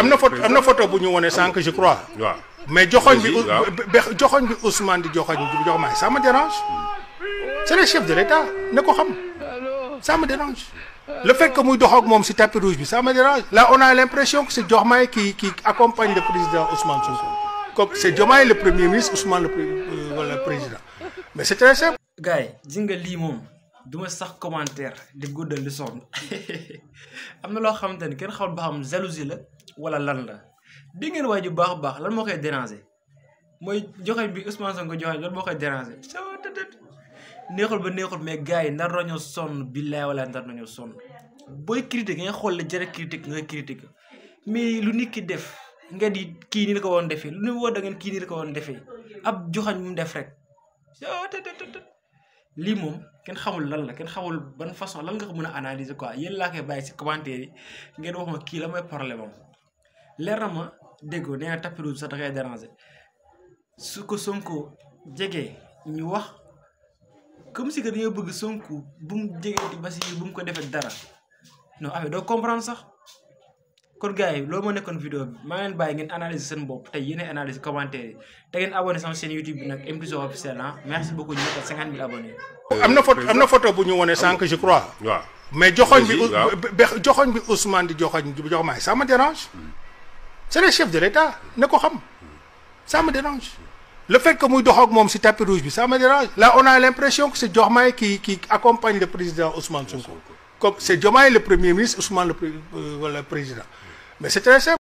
am na photo am na photo bu ñu wone sànq je crois. waaw mais joxoñ bi Aussi, waaw. be- joxoñ bi Ousmane di joxoñ di jox maay ça me dérange. c'est le chef de l'État ne ko xam. ça me dérange. le fait que muy dox ak moom si tapis rouge bi ça me dérange. là on a l'impression que c'est Diomaye qui qui accompagne le président Ousmane Sonko. comme c'est Diomaye le premier ministre Ousmane le pré- euh, voilà, le président mais c'est très simple. gars yi ji nga lii moom duma sax commentaire di guddal di sonn am na loo xamante ni kenn xamul ba xam jalousie la wala lan la di ngeen waay ju baax a baax lan moo koy déranger mooy joxe bi Ousmane Sonko joxe lan moo koy déranger soo tëdd neexul ba neexul mais gars yi nar nañoo sonn billaay wala nar nañoo sonn booy critique nga xool la jërë critique nga critique mais lu nit ki def nga di kii nii la ko woon defee lu ne woo da ngeen kii nii la ko woon defee ab joxañ mu def rek soo tëdd tëdd lii moom kenn xamul lan la kenn xamul ban façon lan nga ko mën a analyser quoi yéen laa koy bàyyi si commentaire yi ngeen wax ma kii la mooy problème am leer na ma déggoo nee na tapis rouge sax da koy déranger su ko Sonko jegee ñu wax comme si que dañoo bëgg Sonko bu mu jegee di Bassirou bu mu ko defee dara non affaire doo comprendre sax kon gars yi loolu moo nekkoon vidéo bi maa ngeen bàyyi ngeen analyser seen bopp tey yéen analyser commentaire yi te ngeen abonné sama chaîne YouTube bi nag M Vision officiel ah merci beaucoup ñu nekkal cinquante mille abonnés. am na photo am na photo bu ñu wone sànq je crois. waaw mais joxoñ bi Aussi, waaw. be- joxoñ bi Ousmane di joxoñ di jox maay ça me dérange. c'est le chef de l'État ne ko xam. ça me dérange. le fait que muy dox ak moom si tapis rouge bi ça me dérange. là on a l'impression que c'est Diomaye qui qui accompagne le président Ousmane Sonko. comme c'est Diomaye le premier ministre Ousmane le pré- euh, voilà, le président mais c'est très simple.